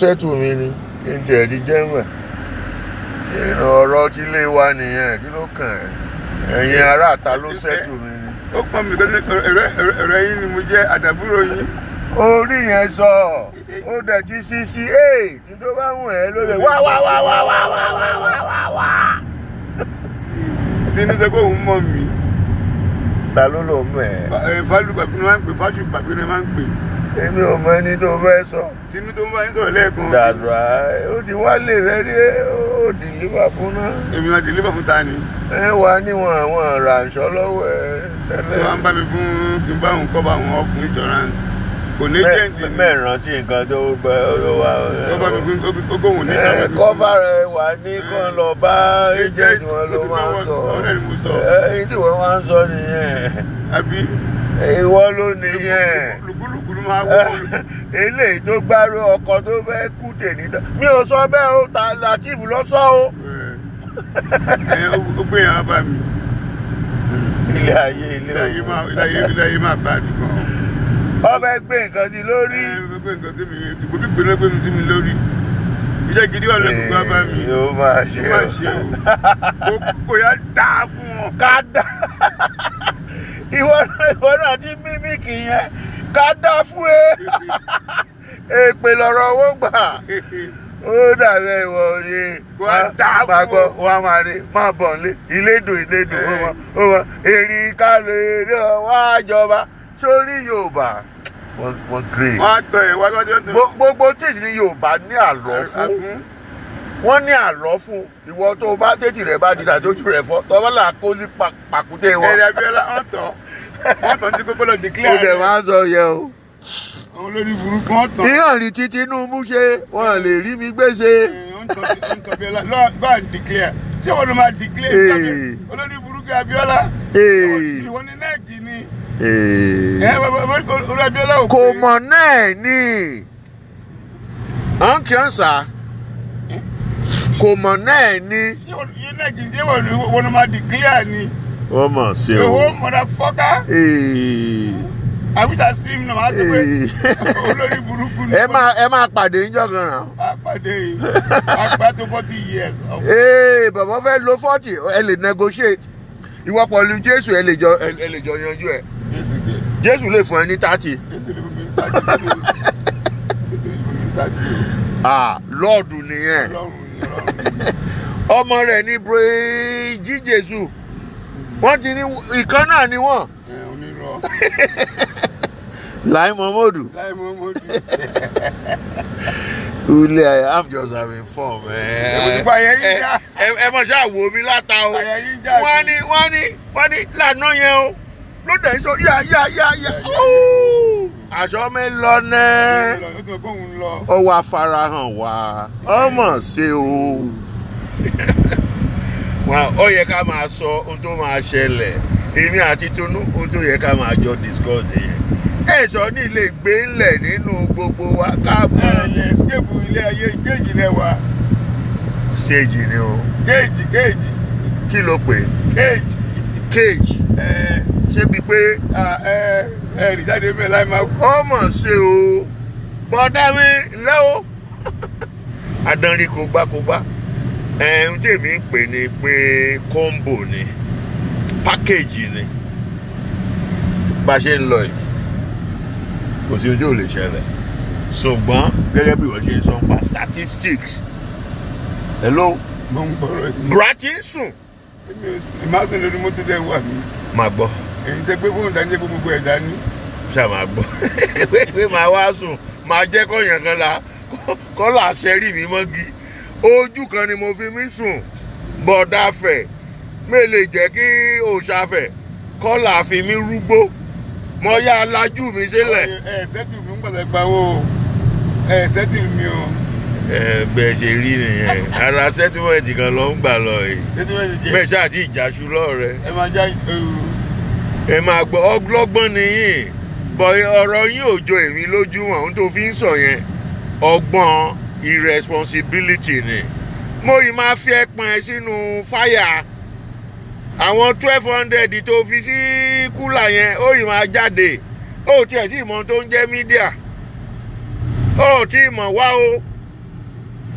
sẹ́tù mi ni kí n tiẹ̀ ti jẹ́ mọ̀ ìrìn ọ̀rọ̀ tí ilé wa nìyẹn kí ló kàn ẹ́ ẹ̀yin aráàta ló sẹ́tù mi ni. ó pọn mi kọ́ni ọ̀rẹ́ yín ni mo jẹ́ àtàbúrò yín. orí yẹn sọ ó dẹ̀ ti sí sí ee tí tó bá wù ẹ́ ló lè wá wá wá wá wá wá wá wá wá wá. tinú sọ pé òun mọ̀ mí. ta ló lò mọ̀ ẹ́. fálù bàbí ni wọ́n máa ń pè fáṣù bàbí ni wọ́n máa ń pè. èmi ò mọ ẹni tó fẹ́ sọ. tinú tó ń bá yín sọ̀rọ̀ lẹ́ẹ̀kan. that's right ó ti wálé rẹ rí ó ti yíwà fún náà. èmi máa délé bàbá ta ni. ẹ wà níwọ̀n àwọn ràǹṣọ́ lọ́wọ́ ẹ tí tẹ́lẹ̀. wọ́n bá mi fún kí n bá òun kọ́ bá àwọn ọkùnrin insurance. kò ní jẹ́ǹtì ni. mẹ́ẹ̀rántí nǹkan tó gbẹ ó wà. ó bá mi fún ogóhùn ní ẹ kọ́fà rẹ̀ wà ní kán lọ bá agent wọn ló máa ń sọ. ọ̀rẹ́ ni mo sọ. èyí tí wọ́n máa ń sọ nìyẹn. àbí ìwọ ló nìyẹn. lùkúlùkù ló máa wọ́ eléyìí tó gbárò ọkọ tó fẹ́ kú tèmi tán. mi ò sọ bẹ́ẹ̀ o ta latif lọ sọ o. ẹ ó gbé yàrá bá mi. ilé ayé ilé ilé ayé máa ilé ayé ilé ayé máa bá a dùn gan. wọ́n fẹ́ gbé nǹkan sí lórí. ẹ gbogbo nǹkan tí mi ìbò gbígbé náà gbé mi sí mi lórí. iṣẹ́ gidi wà lẹ́kọ̀ọ́ bá bá mi. yóò máa ṣe ó máa ṣe o. kò yá dáa fún wọn. ká dá ìwọ náà ìwọ náà ti mímíkì yẹn ká dá fún ẹ èpè lọ́rọ̀ owó gbà ó dàbẹ ìwọ ni Wà á dá fún máa gbọ́ ọ. wọn á máa rí máa bọ̀ nílé ìlédùn ìlédùn ó mọ ó mọ erin ká lè rí ọwọ́ àjọba sórí yorùbá wọ́n wọ́n great wọ́n á tọ ẹ̀ wá lọ́jọ́ náà. Gbo- gbogbo tíìsì ní yorùbá ní àlọ́ fún àfún. wọ́n ní àlọ́ fún ìwọ tó o bá tètè rẹ̀ bá di tàdójú rẹ̀ fọ́ tọ́ bá là kó sí pa- pàkúté wọn. ẹ̀rẹ̀ abiola wọ́n tọ̀ wọ́n tọ̀ ní kókó lọ ó declare. dẹ̀ máa ń sọ yẹ o. àwọn olórí burúkú wọ́n tọ̀. ìhàn rí tí Tinubu ṣe wọn lè rí mi gbèsè. wọ́n tọ̀ wọ́n tọ̀ abiola lọ́ọ̀ go and declare. ṣé wọ́n ló máa declare. Ee. olórí burúkú abiola. Ee. ìwọ ni nẹ́ẹ̀kì ni. ẹ bàbá bàbá olórí abiola ò kò pé. mọ̀ náà ní ọ̀n kí ọ̀n sà kò mọ̀ náà ní. ṣé wọ́n yé nẹ́ẹ̀kì ṣé wọ́n ló- wọ́n ló máa declare ni. wọ́n mọ̀ sí o. èwo motherfucker. Ee. àbíta sí mi náà máa sọ pé Ee. olórí burúkú ni. ẹ máa ẹ máa pàdé níjọ́ kan náà. àpàdé yìí àpá tó forty years. of- ee bàbá fẹ́ lo forty ẹ lè negotiate ìwọ pẹ̀lú Jésù ẹ lè jọ ẹ lè jọ yanjú ẹ Jésù dé. Jésù lè fún ẹ ní thirty. Jésù lè fún mi ní tájú. Jésù lè fún mi ní tájú. ah lọ́ọ̀dù nìyẹn Ọlọ́run ni Ọlọ́run ni. ọmọ rẹ̀ ní bùrẹ́jì Jésù wọ́n ti ní ìkan náà ni wọ́n. Ẹ, onírọ́. Lai Momodu Láì mọ́ mọ́ di. ule I'm just having fun man. Ìgbà yẹn yín já. ẹ ẹ mọ̀ ṣáà wò mí láta o Àyà yín já. wọ́n ní wọ́n ní wọ́n ní lànà yẹn o ló dẹ̀ ń sọ yá yá yá yá ooo aṣọ mi lọ nẹ́ẹ́. Ó tún kóhun lọ. ó wá farahàn wá ọmọ ṣe o wọn ó yẹ ká máa sọ ohun tó máa ṣẹlẹ̀ èmi àti Tunu ohun tó yẹ ká máa jọ discuss yẹn ẹ sọ ní ilé gbé ńlẹ̀ nínú gbogbo wa Ẹ káàbọ̀ lè escape ilé ayé kéèjì rẹ wá. ṣèjì ni o Kéèjì kéèjì kí ló pè kéèjì. cage Ẹ ṣé bíi pé à, ẹ ẹ rí jáde bẹ́ẹ̀ láì máa kú. ọmọ ṣe o bọ́dá mi ńlẹ́ o adanri kò gbá kò gbá ẹ̀hún tèmi ń pè ní pé combo ni package ni bá a ṣe ń lọ yìí kò sí ohun tí ò lè ṣẹlẹ̀ ṣùgbọ́n gẹ́gẹ́ bí wọ́n ṣe ń sọ pa statistics hello Mo ń gbọ́rọ̀ yìí. gratinsun Èmi ò sì máa sùn lórí mọ́tò tẹ́ wà mí. máa gbọ́ Èyí tẹ́ gbé fóònù dání kó gbogbo ẹ̀ dání. ṣáà máa gbọ́ pé máa wá sùn máa jẹ́ kọ́yàn kan la kọ́là sẹ́rí mi mọ́gi ojú kan ni mo fi mí sùn bọ̀dá fẹ̀ mi lè jẹ́ kí òòṣàfẹ̀ kọ́là fi mí rúgbó mo yá lajú mi sílẹ̀. Ẹ ṣẹ́tù mi ń gbọ́dọ̀ gbà wó. Ẹ ṣẹ́tù mi o. ẹ bẹ́ẹ̀ ṣe rí nìyẹn ara sẹ́tímẹ̀ntì kan ló ń gbà lọ yìí Ṣẹ́tù mi ti jẹ́. bẹ́ẹ̀ ṣáà tí ìjàṣu lọ́ọ̀rẹ́ Ẹ máa já ewu. ẹ máa gbọ́ ọgbọ́n nìyí bọ̀ ọ̀rọ̀ yín ò jọ èmi lójú àwọn tó fi ń sọ yẹn ọgbọ́n irresponsibility ni mo yìí máa fi ẹpọn ẹ sínú fáyà àwọn twelve hundred tó fi sí kúlà yẹn ó yìí máa jáde ó tiẹ̀ tí mọ̀ tó ń jẹ́ mídíà ó tí mọ̀ wá o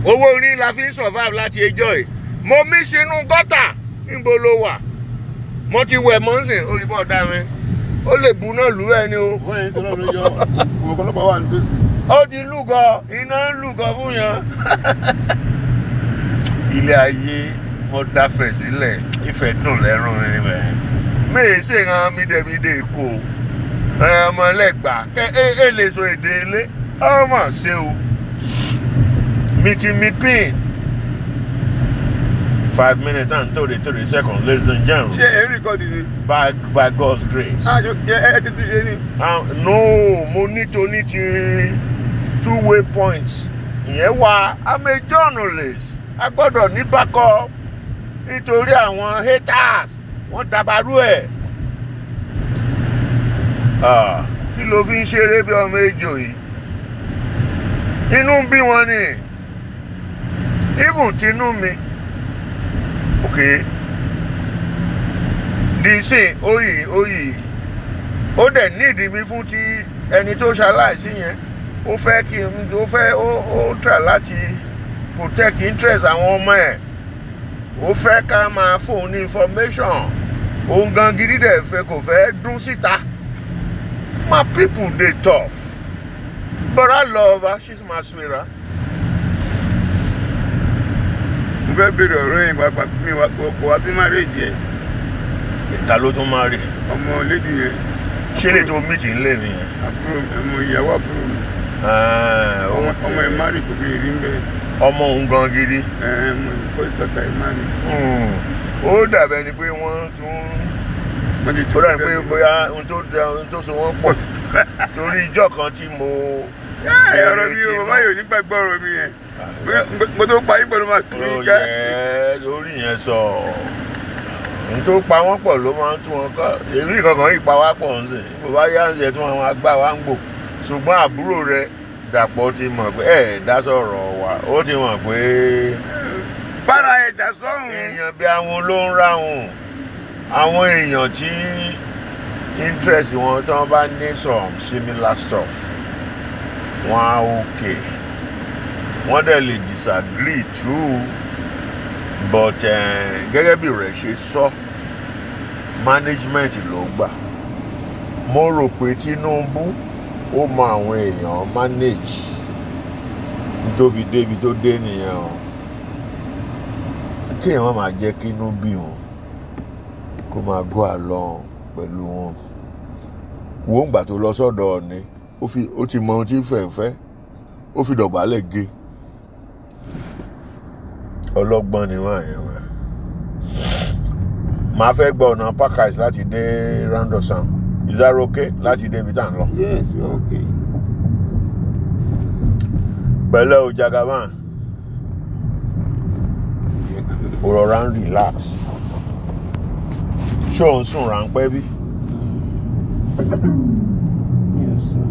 owó orí la fi ń survive láti ẹjọ́ yìí mo mí sínú gọ́tà níbo ló wà mo ti wẹ̀ mọ́sìn olùbọ̀ ọ̀dà mi ó lè bu náà lù ẹ́ ni o wọ́n yẹn tó lọ́rùn yọ òwò ọlọ́pàá wà nítòsí. ó ti lúgọ iná ń lúgọ fún yan. ilé ayé wọn dáfẹ́ sílẹ̀ ìfẹ́ dùn lẹ́rùn mi mẹ́ mẹ́ẹ̀ ṣe hàn mídẹ́mídẹ́ èkó ọmọ ẹlẹ́gbà kẹ́ ẹ ẹ lè sọ èdè ilé ọmọ ṣe o mi ti mi pin five minutes and thirty three seconds ladies and ṣé gentlemen ẹ ń rìkọ́dì ni. by by God's grace. Ah, ṣe- ẹ ẹ ti tún ṣe ni. Ah, no mo ní toní ti two way points ìyẹn wà i'm a journalist a gbọ́dọ̀ ní backup nítorí àwọn haters wọ́n dabarú ẹ̀ Ah, kí ló fi ń ṣeré bí ọmọ ejò yìí inú ń bí wọn ni even tinú mi ok dìísìn oyì oyì ó dẹ̀ nídìí mi fún ti ẹni tó ṣaláìsí yẹn ó fẹ́ kí n ó fẹ́ ó ó try láti protect interest àwọn ọmọ ẹ̀ ó fẹ́ ká máa fóun ní information òun gan gidi dẹ̀ fẹ́ kò fẹ́ dún síta my people dey tough but I love her she's my sweetheart. mo fẹ́ béèrè ọ̀rọ̀ yẹn pàápàá mi wá kó wá sí márèjì ẹ̀ ìta ló tún máa rí ọmọ lédi yẹn ṣé lè tó mìtì ńlẹ̀ mi yẹn. àbúrò ọmọ ìyàwó àbúrò mi Ah, ọmọ okay. ọmọ ẹ̀ márì kò fi rí ń bẹ̀ ọmọ òun gan gidi. ẹ̀ ọmọ ìfọ́sí tọ́ta ẹ̀ márì. Hmm. ó dàbẹ̀ ni pé wọ́n tún wọ́n ti ó dàbí pé bóyá ohun tó da ohun tó so wọ́n pọ̀ torí ìjọ kan tí mo. ẹ̀ ọ̀rọ̀ mi o bàbá yóò nígbàgbọ́ ọ̀rọ̀ mi yẹn mo tó pa yín pẹ̀lú máa tún ó yín ká. yẹ lórí yẹn sọ ohun tó pa wọ́n pọ̀ ló máa ń tún wọn kọ́ èmi kankan yìí pa wá pọ̀ ń sìn bó bá yá ń ṣe tí wọ́n máa gbà wá ń gbò ṣùgbọ́n àbúrò rẹ̀ dàpọ̀ ti mọ̀ pé ẹ̀ dá sọ̀rọ̀ wa ó ti mọ̀ pé bára ẹ̀dá sọ́hùn. èèyàn bí àwọn ló ń ráhùn àwọn èèyàn tí interest wọn tí wọn bá ní some similar stuff wọn á okay wọn dẹ̀ lè disagree too but eh, gẹ́gẹ́ bí rẹ̀ ṣe sọ management ló gbà mo rò pé Tinubu ó mọ àwọn èèyàn manage tó fi débi tó dé nìyẹn o kéèyàn má máa jẹ́ kínú bí wọn kó máa gọ́ àlọ́ pẹ̀lú wọn wo ń gbà tó lọ sọ́dọ̀ ọ̀ni ó fi ó ti mọ ohun tí fẹ̀fẹ́ ó fi dọ̀gbálẹ̀ gé ọlọ́gbọ́n ni wọ́n àyàn wọn màá fẹ́ gba ọ̀nà parkers láti dé randosan is that okay láti dé ibi tá à ń lọ yes okay. pẹ̀lẹ́ o jagaban o rọra ń relax ṣé o ń sùn ráńpẹ́ bí yes sir.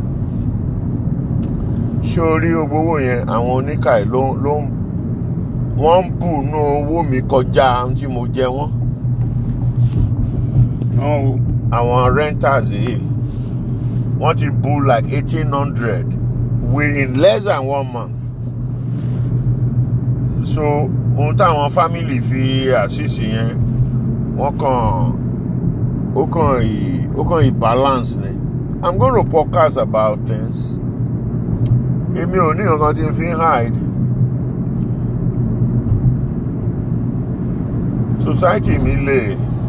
ṣé o rí gbogbo owó yẹn àwọn oníkàì ló ló ń wọ́n ń bù nú owó mi kọjá ohun tí mo jẹ wọ́n àwọn wo. àwọn renters yìí wọ́n ti bù like eighteen hundred within less than one month so ohun táwọn family fi àṣìṣe yẹn wọ́n kàn ó kàn ì ó kàn ì balance ni i'm gonna podcast about things èmi ò ní nǹkan tí n fi ń hide society mi lè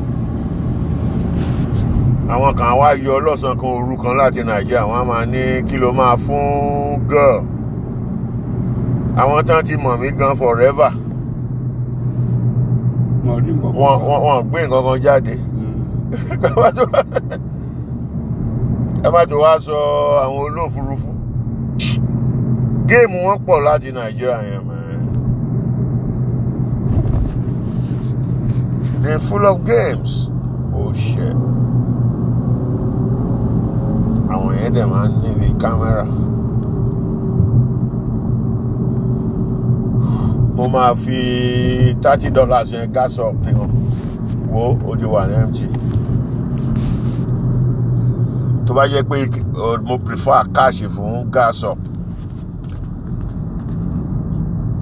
àwọn kan wá yọ ọlọ́sàn kan òru kan láti nàìjíríà wọ́n á máa ní kí ló máa fún girl àwọn tán ti mọ̀ mí gan forever wọn ò rí nǹkan kan. wọn wọn wọn gbé nǹkan kan jáde ẹ má tó ẹ má tó wá sọ àwọn olóòfurufú géèmù wọn pọ̀ láti nàìjíríà yẹn mọ́ they full of games oh shit àwọn yẹn dẹ̀ máa ń níbi kámẹ́rà mo máa fi thirty dollars yẹn gas up ni wọn wo ó ti wà ní mt tó bá jẹ́ pé uh, mo prefer cash fún gas up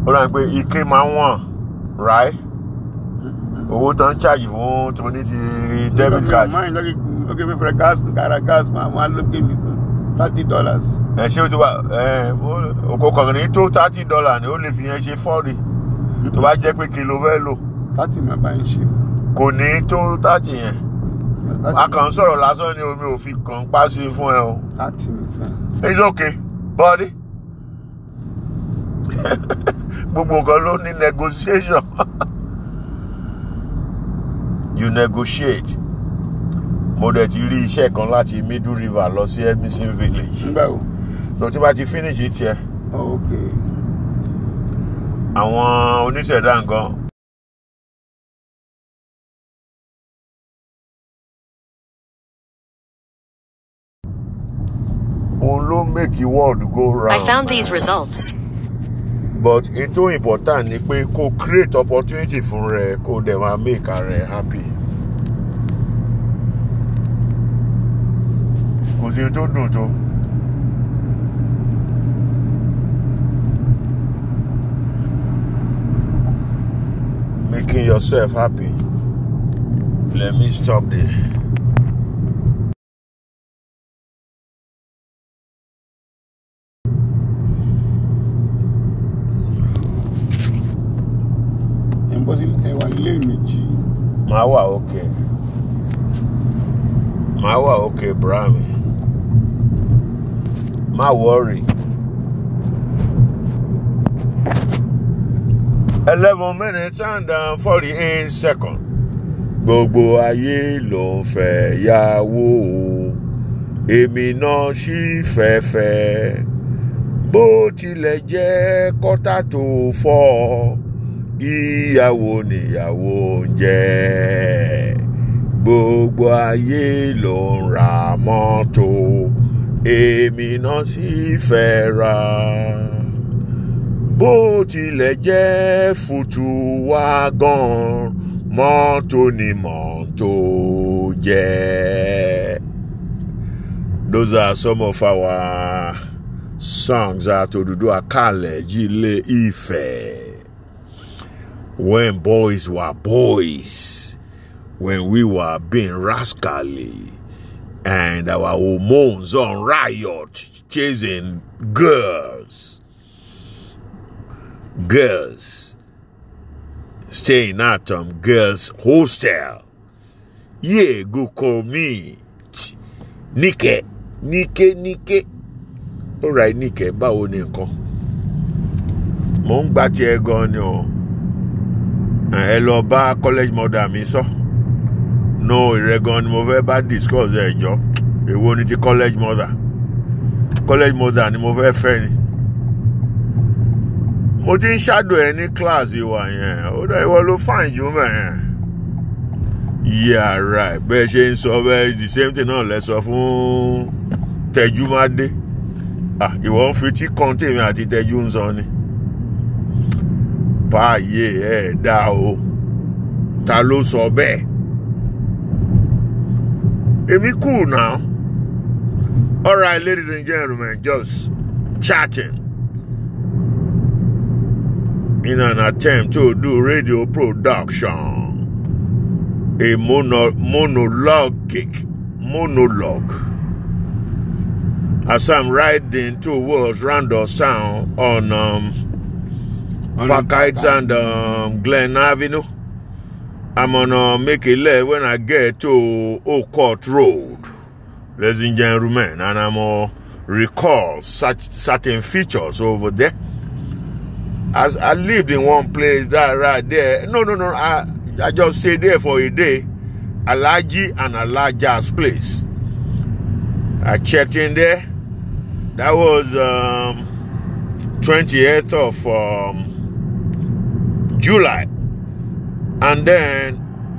ó rà pé ike máa ń wọ̀n right owó tó ń charge fún tóní ti debit card máa ń lọ́kì lọ́kì fífẹ́ gas kára gas máa wọ́n á lókè mi fún thirty dollars. ẹ ṣé o tó bá ẹ òkò kàn ní tó thirty dollar ni ó lè fi yẹn ṣe fọ́ọ̀rì tó bá jẹ́ pé kìló fẹ́ lò thirty máa bá ń ṣe. kò ní tó thirty yẹn a kàn ń sọ̀rọ̀ lásán ni omi ò fi kàn pa sí fún ẹ o thirty ní sẹ́. it's okay buddy gbogbo nǹkan ló ní negotiation you negotiate mo dẹ̀ ti rí iṣẹ́ kan láti middle river lọ sí edmison village nígbà wo. lọ tí bá ti finish tiẹ̀ oh, ok. àwọn oníṣẹ̀dá nǹkan òun ló make the world go round. I found these results. but ètò important ni pé kó create opportunity fún rẹ kó dẹ̀ máa make ara rẹ happy. kò sí tó dùn tó. making yourself happy. Let me stop there. ẹ̀ ń bọ́ sí ẹ̀wà ilé méjì. Màá wà òkè. Màá wà òkè Brahmi. Má wọ́ọ̀rì. eleven minutes and um, forty eight seconds. Gbogbo ayé ló ń fẹ́ yàwó o. Èmi náà sì fẹ́fẹ́. Bó tilẹ̀ jẹ́ kọ́tà tó fọ́ ìyàwó níyàwó ń jẹ́ gbogbo ayé ló ń ra mọ́tò èmi náà sì fẹ́ ra bó tilẹ̀ jẹ́ fùtù wágàn mọ́tò ni mọ́tò jẹ́. Those are some of our songs at Oduduwa College, Ile Ife when boys were boys, when we were being rascally, and our hormones on riot, chasing girls, girls, staying at um girls' hostel. Yeah, go call me, Nike, Nike, Nike. All right, Nike, báwo ni nǹkan? Mo ń gbà tiẹ̀ gan ni o ẹ lọ bá college mother mi sọ no ìrẹ́gan ni mo fẹ́ bá discuss ẹ̀ jọ èwo ni ti college mother college mother ni mo fẹ́ fẹ́ ni mo ti ń ṣàdùn ẹ ní class ìwà yẹn ó dá ìwọ ló fine jù mẹ́ yẹn yeah right bẹ́ẹ̀ ṣe ń sọ bẹ́ẹ̀ the same thing náà lẹ sọ fún tẹjúmádé ah ìwọ ń fi tí kan tèmi àti tẹjú ń sọ ni báyé ẹ dá o ta ló sọ bẹ́ẹ̀ èmi cool now all right ladies and gentlemen just chatting in an attempt to do radio production a mono monologic monologue as I'm riding towards Randallstown on um, Parkites and um, Glen Avenue. I'm gonna make a left when I get to Oak Court Road, ladies and gentlemen, and I'm gonna recall such certain features over there. As I lived in one place that right there. No, no, no. I I just stayed there for a day. Alaji and Alaja's place. I checked in there. That was um, 28th of um, July. And then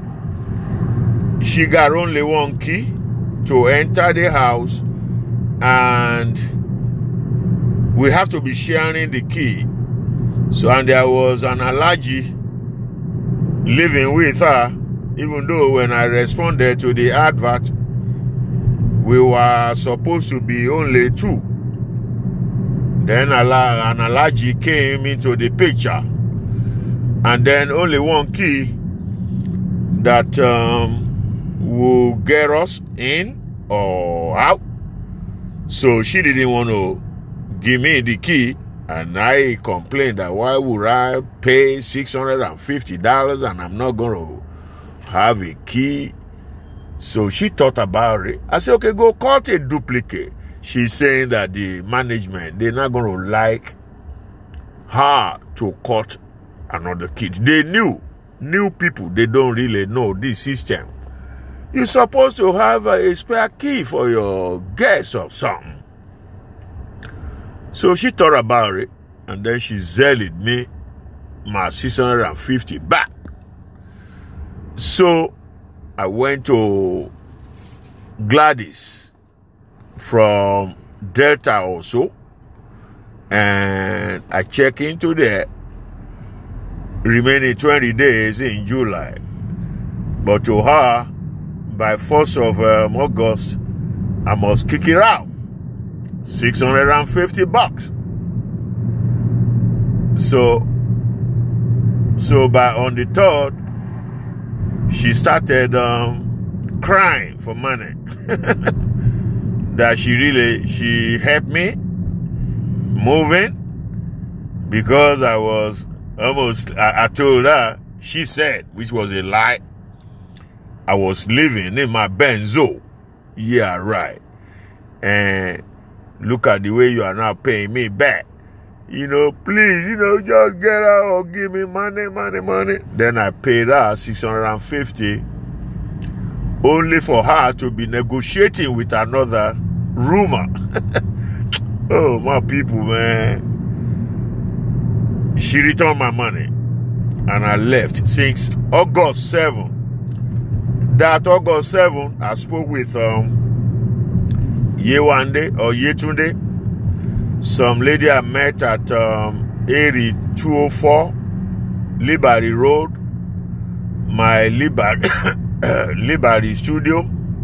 she got only one key to enter the house, and we have to be sharing the key. So, and there was an allergy living with her, even though when I responded to the advert, we were supposed to be only two. Then Ala- an Alaji came into the picture. And then only one key that um, will get us in or out. So she didn't want to give me the key. And I complained that why would I pay $650 and I'm not going to have a key? So she thought about it. I said, okay, go cut a duplicate. She's saying that the management, they're not going to like her to cut another kid. They knew, new people, they don't really know this system. You're supposed to have a, a spare key for your guests or something. So she thought about it and then she zealed me my 650 back. So I went to Gladys from Delta also and I check into the remaining 20 days in July. But to her, by 1st of um, August, I must kick it out. 650 bucks. So, so by on the 3rd, she started um, crying for money. that she really, she helped me moving because I was almost, I, I told her, she said, which was a lie, I was living in my Benzo. Yeah, right. And look at the way you are now paying me back. You know, please, you know, just get out or give me money, money, money. Then I paid her 650 only for her to be negotiating with another rumor. oh, my people, man. She returned my money and I left since August 7. That August 7, I spoke with um, Yewande or Yetunde, some lady I met at um, Erie 204, Liberty Road, my Liberty, Liberty studio.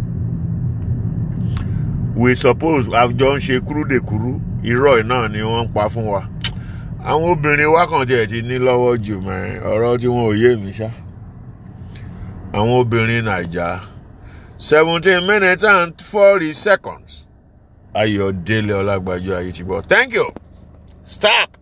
We suppose àjọ ń ṣe kúrúdèkúrú irọ́ náà ni wọ́n ń pa fún wa. Àwọn obìnrin wa kàn tiẹ̀ ti ní lọ́wọ́ jù mẹ́ ọ̀rọ̀ tí wọn ò yé mi ṣá. Àwọn obìnrin Nàìjà seventeen minutes and forty seconds. Ayọ̀délé Ọlágbájọ́ ayé ti gbọ́. Thank you. Stop.